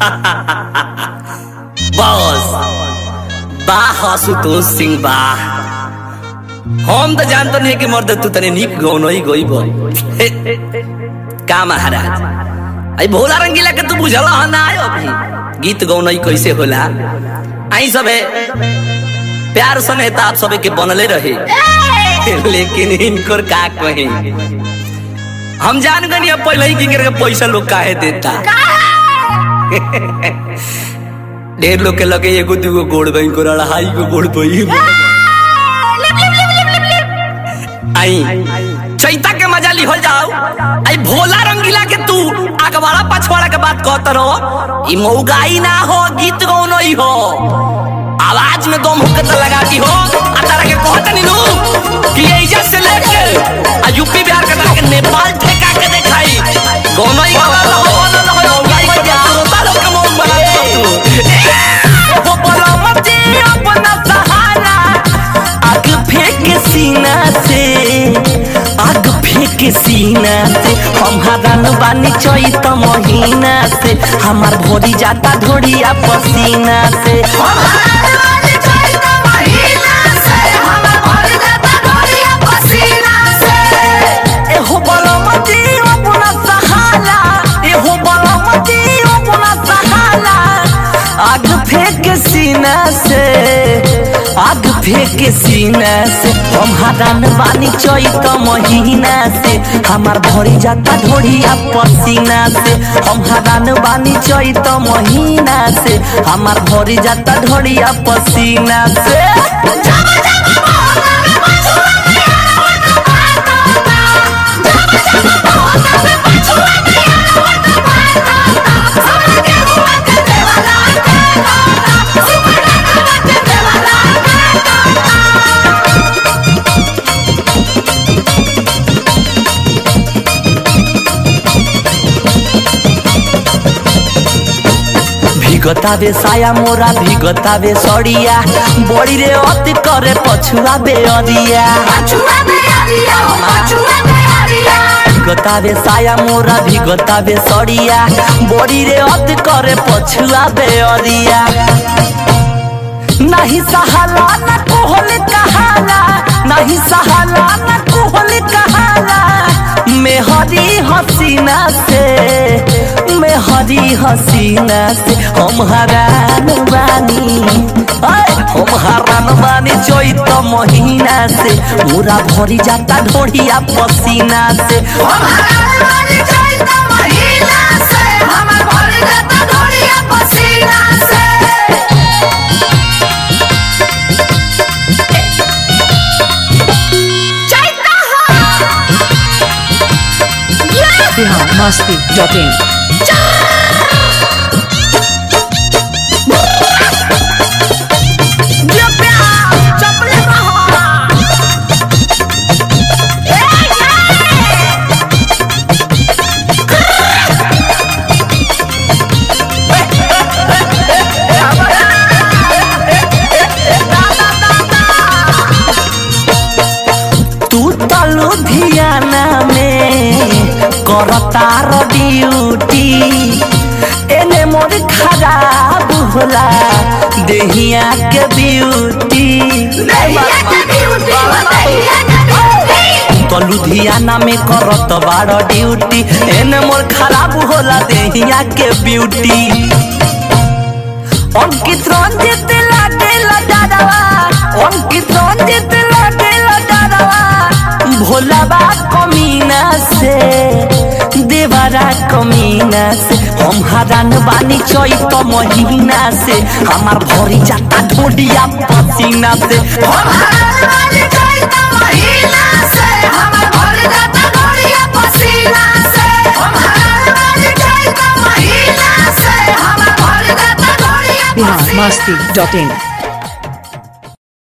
बस वाह आशुतोष सिंह वाह हम तो जानते नहीं कि मर्द तू तने निक गौनो ही गोई बोल का महाराज आई भोला रंगीला के तू बुझला ह ना आयो अभी गीत गौनो ही कैसे होला आई सबे प्यार सने ताप सबे के बनले रहे लेकिन इनकर का कहे हम जान गनी अब पहले ही किंकर के पैसा लोग काहे देता ढेर लोग के लगे एगो दूगो गोड़ बही को अढ़ाई गो गोड़ बही आई चैता के मजा लिहल जाओ आई भोला रंगीला के तू अगवाड़ा पछवाड़ा के बात कहत रहो ई मौगाई ना हो गीत गौनो ही हो आवाज में दम हुक्कत लगाती हो आ तारा के कहत नहीं नु कि एजा से लेके आ यूपी बिहार के के नेपाल ठेका के देखाई गौनो ही गवा हो बोलो ना हो मौगाई के बात तालो के मौन बना तू वो बोलो मत अपना सहारा आग फेंक सीना से आग फेंक सीना से हम हरान बानी चैत महीना से हमार भोरी जाता ढोड़िया पसीना से एहो बलमती अपना सहाला एहो बलमती अपना सहाला आग फेंक सीना से आग फेंक सीना से हम हरान बानी चैत महीना से हमार भरी जाता ढोड़िया पसीना से हम हरान बानी चैत महीना से हमार भरी जाता ढोड़िया पसीना से भिगतावे साया मोरा भिगतावे सड़िया बड़ी रे अति करे पछुआ बेअरिया भिगतावे साया मोरा भिगतावे सड़िया बड़ी रे अति करे पछुआ बेअरिया नहीं सहाला न कोहल कहाला नहीं सहाला न कोहल कहाला मेहरी हसीना से मेहरी हसीना से हम हरान बानी आय, हम हरान बानी चैत महीना से पूरा भरी जाता ढोड़िया पसीना से हम बिहार मस्ती डॉट इन तू तो लुधियाना में करतार ड्यूटी एने मोर खराब होला देहिया के ब्यूटी तो लुधियाना में करत बाड़ ड्यूटी एने मोर खराब होला देहिया के ब्यूटी अंकित रंजित लागेला दादावा अंकित रंजित लागेला दादावा भोलाबा कमीना से देवरा कमीना से हम हरान बानी चैत महीना से हमार भरी जाता ढोडिया पसीना से हम बिहार मस्ती डॉट इन